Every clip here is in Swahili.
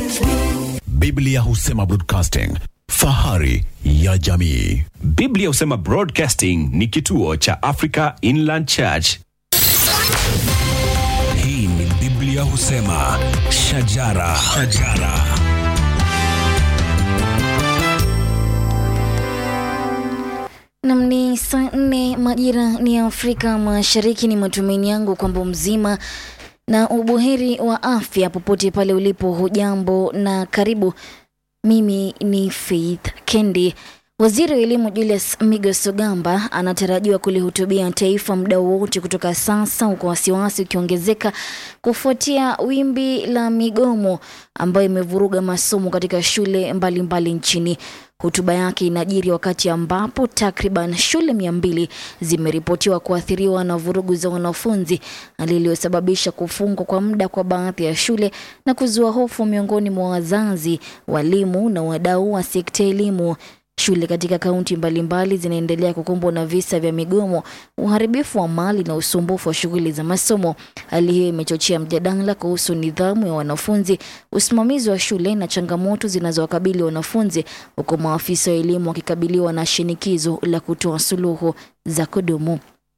Biblia husema broadcasting, fahari ya jamii. Biblia husema Broadcasting ni kituo cha Africa Inland Church. Hii ni Biblia husema shajara, shajara. Nam ni saa nne majira ni ya Afrika Mashariki. Ni matumaini yangu kwamba mzima na ubuheri wa afya popote pale ulipo. Hujambo na karibu. Mimi ni Faith Kendi. Waziri wa elimu Julius Migos Ogamba anatarajiwa kulihutubia taifa muda wowote kutoka sasa, huku wasiwasi ukiongezeka kufuatia wimbi la migomo ambayo imevuruga masomo katika shule mbalimbali mbali nchini. Hotuba yake inajiri wakati ambapo takriban shule mia mbili zimeripotiwa kuathiriwa na vurugu za wanafunzi, hali iliyosababisha kufungwa kwa muda kwa baadhi ya shule na kuzua hofu miongoni mwa wazazi, walimu na wadau wa sekta ya elimu. Shule katika kaunti mbalimbali zinaendelea kukumbwa na visa vya migomo, uharibifu wa mali na usumbufu wa shughuli za masomo. Hali hiyo imechochea mjadala kuhusu nidhamu ya wanafunzi, usimamizi wa shule na changamoto zinazowakabili wanafunzi, huku maafisa wa elimu wakikabiliwa na shinikizo la kutoa suluhu za kudumu.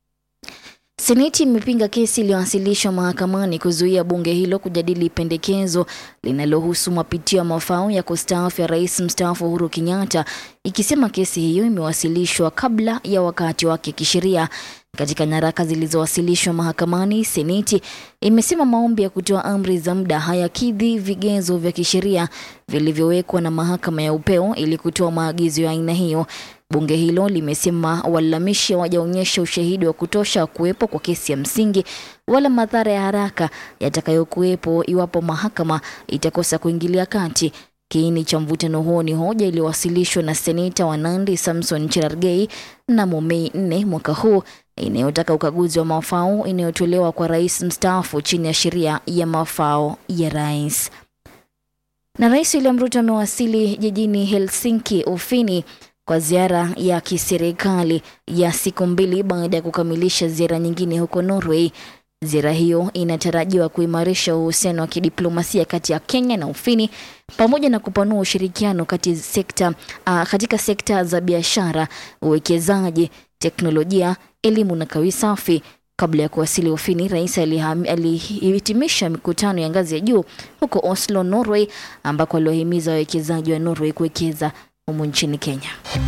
Seneti imepinga kesi iliyowasilishwa mahakamani kuzuia bunge hilo kujadili pendekezo linalohusu mapitio ya mafao ya kustaafu ya rais mstaafu Uhuru Kenyatta, ikisema kesi hiyo imewasilishwa kabla ya wakati wake kisheria. Katika nyaraka zilizowasilishwa mahakamani, Seneti imesema maombi ya kutoa amri za muda hayakidhi vigezo vya kisheria vilivyowekwa na mahakama ya upeo ili kutoa maagizo ya aina hiyo. Bunge hilo limesema walalamishi hawajaonyesha ushahidi wa kutosha wa kuwepo kwa kesi ya msingi wala madhara ya haraka yatakayokuwepo iwapo mahakama itakosa kuingilia kati. Kiini cha mvutano huo ni hoja iliyowasilishwa na seneta wa Nandi Samson Cherargei mnamo Mei 4 mwaka huu inayotaka ukaguzi wa mafao inayotolewa kwa rais mstaafu chini ya sheria ya mafao ya rais. Na Rais William Ruto amewasili jijini Helsinki, Ufini kwa ziara ya kiserikali ya siku mbili baada ya kukamilisha ziara nyingine huko Norway. Ziara hiyo inatarajiwa kuimarisha uhusiano wa kidiplomasia kati ya Kenya na Ufini pamoja na kupanua ushirikiano kati sekta, uh, katika sekta za biashara, uwekezaji, teknolojia, elimu na kawi safi. Kabla ya kuwasili Ufini, rais alihitimisha mikutano ya ngazi ya juu huko Oslo, Norway, ambako aliwahimiza wawekezaji wa Norway kuwekeza humu nchini Kenya.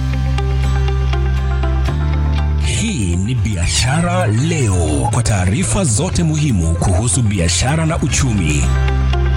Hii ni Biashara Leo, kwa taarifa zote muhimu kuhusu biashara na uchumi.